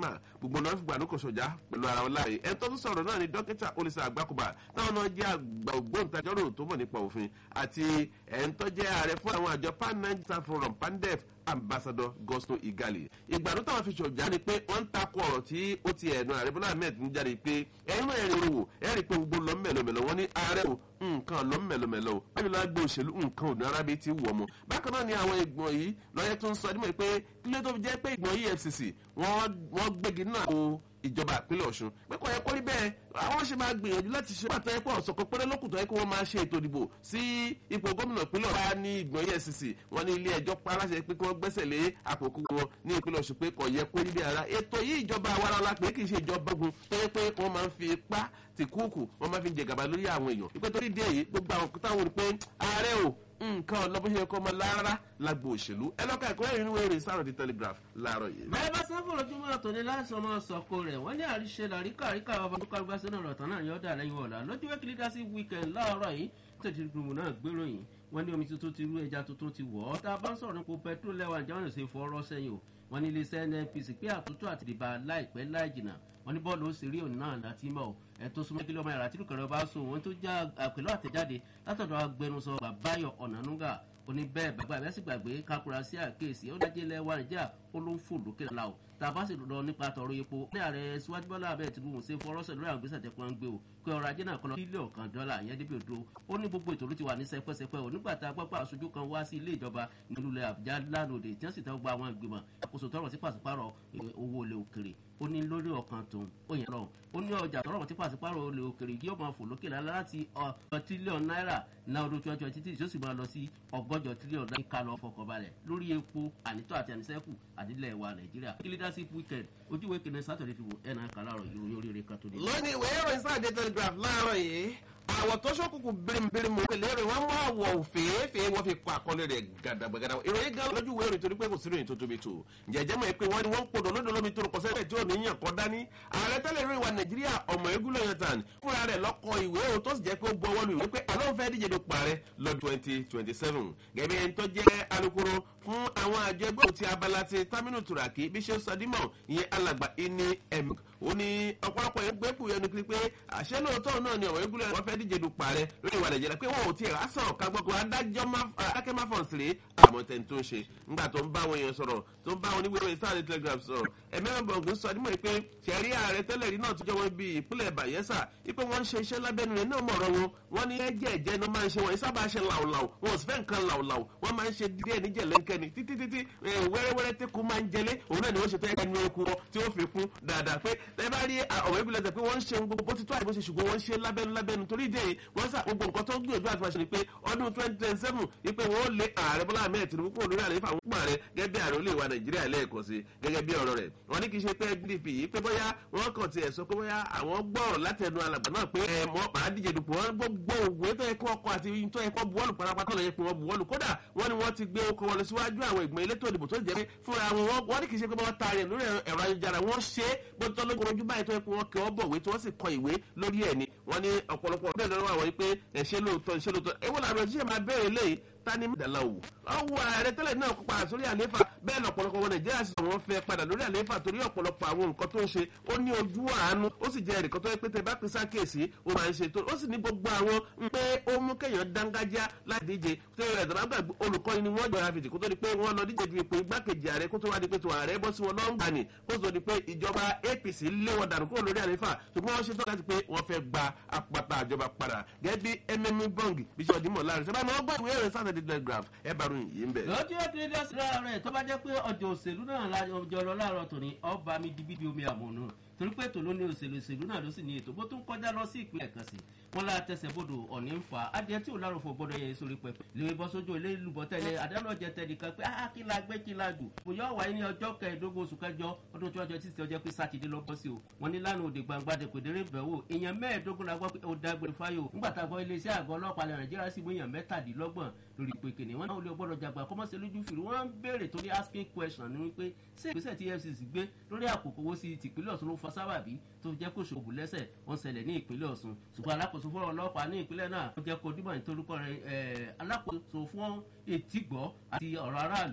shettima gbogbo náà fìgbà ló kò sọjá pẹ̀lú ara wọn láàyè ẹ̀ tó tún sọ̀rọ̀ náà ni dókítà olùsọ àgbàkùbà táwọn náà jẹ́ àgbà ògbóǹtajọ́rò tó mọ̀ nípa òfin àti ẹ̀ ń tọ́jẹ́ ààrẹ fún àwọn àjọ pan nigeria forum pandef ambassador gosto igali ìgbàdo táwọn fi ṣọjà ni pé wọ́n ń takò ọ̀rọ̀ tí ó ti ẹ̀nu ààrẹ bọ́lá ahmed ń jáde pé ẹ̀yin náà ẹ̀rìn wò ẹ̀rìn pé gbogbo lọ mẹ́lọmẹ́lọ wọ́n ní ààrẹ o nǹkan lọ mẹ́lọmẹ́lọ o báyìí lọ́wọ́ gbé òṣèlú nǹkan òdùn arábí ti wọ̀ mọ́ bákan náà ni àwọn ìgbọ̀n yìí lọ́yẹ́ tó ń sọ nímọ̀ pé kílé tó fi jẹ́ pé ìgbọ̀n efcc wọ́n gbégi náà o ìjọba ìpínlẹ̀ ọ̀ṣun pé kò yẹ kó rí bẹ́ẹ̀ àwọn ṣe máa gbìyànjú láti ṣe pàtó ẹ̀pọ̀ ọ̀sọ̀kọ̀ péré lókùtọ̀ ẹ̀kọ́ wọn máa ṣe ètò ìdìbò sí ipò gómìnà ìpínlẹ̀ ọ̀ṣun ní ìgbọ̀n efcc wọn ní ilé ẹjọ́ pa aláṣẹ pé kí wọ́n gbẹ́sẹ̀ lé àpòkù wọn ní ìpínlẹ̀ ọ̀ṣun pé kò yẹ kó rí bẹ́ẹ̀ ara ètò yìí ìjọba awaraọla pé kì í ṣe ìjọba ogun tó yẹ pé wọ́n máa ń fi ipá ti kúùkù wọ́n máa fi ń jẹ gàba lórí àwọn èèyàn ìpè torí díẹ̀ yìí gbogbo àwọn òkúta wọn ni pé ààrẹ o nǹkan ọlọ́bọ̀ṣẹ́ kọ́ ọmọ lára lágbo òṣèlú ẹ lọ́ka ẹ̀kọ́ ẹ̀rín ìwé ìrìn sáà di telegraph láàárọ̀ yìí. bẹ́ẹ̀ bá sáfù lójúmọ́ àtòní láìsàn máa sọ̀kò rẹ̀ wọ́n ní àríṣe làríkà àríkà ọba tó kárúgbá sínú ọ̀rọ̀ tán náà yọ̀ dà lẹ́yìn ọ̀la lójú wẹ́kì leadership weekend láàárọ̀ yìí tètè gbùmù náà gbéròyìn wọ́n ní omi tuntun ti rú ẹja tuntun ti wọ̀ ọ́ tá a bá ń sọ̀rọ̀ nípa petrol lẹ́wà ìjáwọ́n ṣe fọ́ọ́rọ́ sẹ́yìn o wọ́n ní iléeṣẹ́ nnpc pé àtúntò àti ìdìbà láìpẹ́ láì jìnnà wọ́n ní bọ́ọ̀lù òṣèré òní náà láti mọ̀ ẹ̀ tó súnmọ́ kílọ̀ ọmọ yàrá tí lùkọ̀rẹ́ bá sùn wọ́n tó já àpèlọ́ àtẹ̀jáde látọ̀dọ̀ agbẹnusọ bàbáyọ̀ ọ̀nànúgà ó ní bẹ́ẹ̀ bàbá ìbẹ́sì gbàgbé kakura sí àkéèsí ó dájẹ́ ilẹ̀ wa nàìjíríà ó ló ń fò lókè la o tá a bá sì lọ nípa tọrọ epo ní ààrẹ síwájú bọ́lá abẹ́ tìlú ṣe fọrọ́sẹ̀ lórí àwọn gbèsè tẹ̀kọ́ ń gbé o pé ọrọ̀ ajé náà kọ́ lọ bílíọ̀nù kan dọ́là ìyẹn débi odò ó ní gbogbo ètò ló ti wà ní sẹpẹ́sẹpẹ́ o nígbà tá a gbọ́ pé aṣojú kan wá sí ilé ìjọba nílùú àbújá lánàá tí wọ́n sì tẹ́ gba àwọn ìgbìmọ̀ àkóso tọrọ sí pàṣípàrọ̀ owó olè òkèrè ó ní lórí ọkàn tòun ó yẹn lọ ó ní ọjà tọrọ tí pàṣípàrọ̀ olè òkèrè yóò máa fò lókè lálẹ́ láti ọ̀ọ́ tírílíọ̀nù náírà náà ọdún twenty twenty three tí ó sì máa lọ sí ọgọ́jọ tírílíọ̀nù náírà ká lọ fọkànbalẹ̀ lórí epo ànítọ́ àti àníṣẹ́kù àdílẹ̀ wa nàìjíríà kí leadership weekend ojúwe kìnìún sátọ̀dẹ̀ fi wò ẹ̀ náà kà láàrọ̀ ìròyìn oríire kan tó dé. lónìí ìwé ìròyìn sáà dé telegraph láàárọ̀ yìí àwọ̀ tó ṣókùnkùn birimbirim òkèlè rẹ̀ wọ́n mú àwọ̀ òfèèfèé wọ́n fi kọ́ àkọlé rẹ̀ gàdàgbàgàdà ìròyìn gan lójú ìwé ìròyìn torí pé kò sí ìròyìn tó tóbi tó jẹjẹ mọ̀ pé wọ́n ní wọ́n ń podò lódò lómi tó rò kọ́sẹ́ tí ò ní yàn kọ́ dání ààrẹ tẹ́lẹ̀ ìròyìn wa nàìjíríà ọmọ egúlẹ̀ yọ̀tàn fúnra rẹ̀ lọ́kọ ìwé o tó sì jẹ́ pé ó bu ọwọ́ lu ìwé pé àlọ́ fẹ́ díje dupò ààrẹ lọ twenty twenty seven gẹ́gẹ́ ẹni tó jẹ́ alukoro fún àwọn àjọ ẹgbẹ́ òtí abala ti taminu turaki bí ṣe sọdímọ̀ ìyẹn alàgbà ìní ẹ̀mí ó ní ọ̀pọ̀lọpọ̀ yẹn gbé kù yẹnu kiri pé àṣẹ lóòótọ́ náà ni ọ̀rọ̀ egúlẹ̀ wọn fẹ́ díje dupò ààrẹ lórí ìwà nàìjíríà pé wọn ò tiẹ̀ rásán kagbọ́kọ̀ adájọ́ adákẹ́ má fọ̀n sílẹ̀ àmọ́ tẹ̀ tó ń ṣe ńgbà tó ń bá àwọn èèyàn sọ̀rọ̀ tó ń bá àwọn oníwèé ìròyìn sáà ní telegraph sọ̀rọ̀ ẹ̀mẹ́rin bọ̀ǹgù sọ nímọ̀ pé ṣẹ̀rí ààrẹ tẹ́lẹ̀ rí náà tó jẹ́ wọn bí ìpínlẹ̀ bayelsa wípé wọ́n ń ṣe iṣẹ́ lábẹ́nu rẹ̀ náà mọ̀rọ̀ wọn wọ́n ní ẹ̀jẹ̀ ẹ̀jẹ̀ ni wọ́n máa ń ṣe wọ́n sábà ṣe làwùlàwù wọn ò sì fẹ́ nǹkan làwùlàwù wọ́n máa ń ṣe díẹ̀ níjẹ̀ lẹ́ńkẹ́ni títí títí wẹ́rẹ́wẹ́rẹ́ tí kò máa ń jẹlé òun náà ni wọ́n ṣe tẹ́ ẹnu eku wọn tí ó fi kún dáadáa pé ẹ bá rí ọ̀rọ̀ ìbílẹ̀ tẹ̀ pé wọ́n ń ṣe gbogbo bó ti tó àìbó ṣe ṣùgbọ́n wọ́n ń ṣe lábẹ́nu lábẹ́nu torí ìdí èyí wọ́n sà gbogbo nǹkan tó ń gbìyànjú àti fàṣẹ ni pé ọdún twenty twenty seven wípé wọ́n ó lé ààrẹ bọ́lá ahmed tinubu kúrò lórí àlefa àwọn pọ̀ rẹ̀ gẹ́gẹ́ bí ààrẹ olè wa nàìjíríà lẹ́ẹ̀kan sí gẹ́gẹ́ bí ọ̀rọ̀ rẹ̀ wọ́n ní kì í ṣe pé pdp yìí pé bóyá wọ́n kàn tiẹ̀ sọ pé bóyá àwọn gbọ́rọ̀ látẹnu alàgbà náà pé ẹ mọ́ màá díje dùpọ̀ wọn gbogbo òwe tó yẹ kó ọkọ àti tó yẹ kó buwọ́lù parapata lọ yẹ pé wọ́n buwọ́lù kódà wọ́n ní wọ́n ti gbé okò wọlé síwájú àwọn ìgbìmọ̀ elétò ìdìbò tó jẹ́ pé fúnra wọn wọ́n ní kì í ṣe pé wọ́n ta rẹ̀ lórí ẹ̀rọ ayélujára wọ́n ṣe é bó tọ́ lógun ojú báyìí tó yẹ pé wọ́n kẹ́ ọ́ bọ̀wé tí wọ́n sì kọ ìwé lórí ẹ̀ ni wọ́n ní ọ̀pọ̀lọpọ̀ bẹ́ẹ̀ lọ́wọ́ àwọn yìí pé ẹ̀ṣẹ́ lóòótọ́ ẹ̀ṣẹ́ lóòótọ́ ewu làwọn ẹ̀ṣẹ́ máa bẹ̀rẹ̀ léyìí tani dala o ọwọ ààrẹ tẹ́lẹ̀ náà kópa sórí àlééfà bẹ́ẹ̀ lọ́pọ̀lọpọ̀ wọn nàìjíríà sì wọ́n fẹ́ padà lórí àlééfà torí ọ̀pọ̀lọpọ̀ àwọn nǹkan tó ń ṣe ó ní ojú àánú ó sì jẹ́ ẹnìkan tó yẹ pé tẹ bá pín sákèsí ó máa ń ṣe tó ó sì ní gbogbo àwọn pé ó mú kéèyàn dángájá láti díje tó yẹ ẹ̀dọ̀ lágbà olùkọ́ni ni wọ́n jọra fìdí kó tó di pé wọ́n lọ díje du ipò igbákejì ààrẹ kó tó wá di pé tó ààrẹ bọ́ sí wọn lọ́ngbà ni kó tó di pé ìjọba apc lé wọn dànù kúrò lórí àlééfà ṣùgbọ́n wọ́n ṣe tó láti pé wọ́n fẹ́ gba apata àjọba padà gẹ́gẹ́ bí mm bong bíṣọ̀ dímọ̀ láàrin sábà ní wọ́n gbọ́ ìwé ìrìn saturday telegraph ẹ bàrún yìí ń bẹ̀. lọ́jọ́ ìpínlẹ̀ sílẹ̀ rẹ̀ tó bá jẹ́ pé ọjọ́ òṣèlú náà lájọ lọ láàárọ̀ tòní ọba mi dibi di omi àmọ̀nà torí pé ètò ló ní òṣèlú òṣèlú náà ló sì ní ètò bó tún kọjá lọ sí ìpínlẹ̀ kan sí wọn lára tẹsẹ̀ bodò ọ̀ní ń fa adìẹ tí ò lárò fún gbọdọ̀ yẹ sórí pẹpẹ lè bọ́ sójú ilé ìlúbọ tẹ́lẹ̀ àdánlọ́jẹ tẹ́lẹ̀ kan pé ah kí la gbé kí la jù kò yọ wáyé ní ọjọ́ kẹẹ̀ẹ́dógún oṣù kẹjọ ọdún tí ọjọ́ títí ọjọ́ pé sátidé lọ bọ́ sí o wọn ní lánàá òde gbangba de kò dérè bẹ̀ wò èèyàn mẹ́ẹ̀ẹ́dógún la gbọ́ pé ó dágbére fáyò ńgbà tá a gbọ́ iléeṣẹ́ àgọ́ ọlọ́pàá ilẹ̀ nàìjíríà sì mú èèyàn mẹ́tàdínlọ́gbọ̀n lórí ìpè kìnì wọn náà ó lè gbọ́dọ̀ jàgbà kọ́mọ́sẹ̀ lójú fìrí wọ́n ń béèrè torí asking question ni wípé ṣé ìgbésẹ̀ tí efcc gbé lórí àkókò owó sí tìpínlẹ̀ ọ̀sùn ló fa sábàbí tó jẹ́ kó ṣòwò lẹ́sẹ̀ wọ́n ṣẹlẹ̀ ní ìpínlẹ̀ ọ̀sùn ṣùgbọ́n alákòóso fún ọlọ́pàá ní ìpínlẹ̀ náà ó jẹ́ kó dímọ̀ nítorúkọ rẹ̀ alákòóso fún etígbọ́ àti ọ̀rọ̀ aráàlú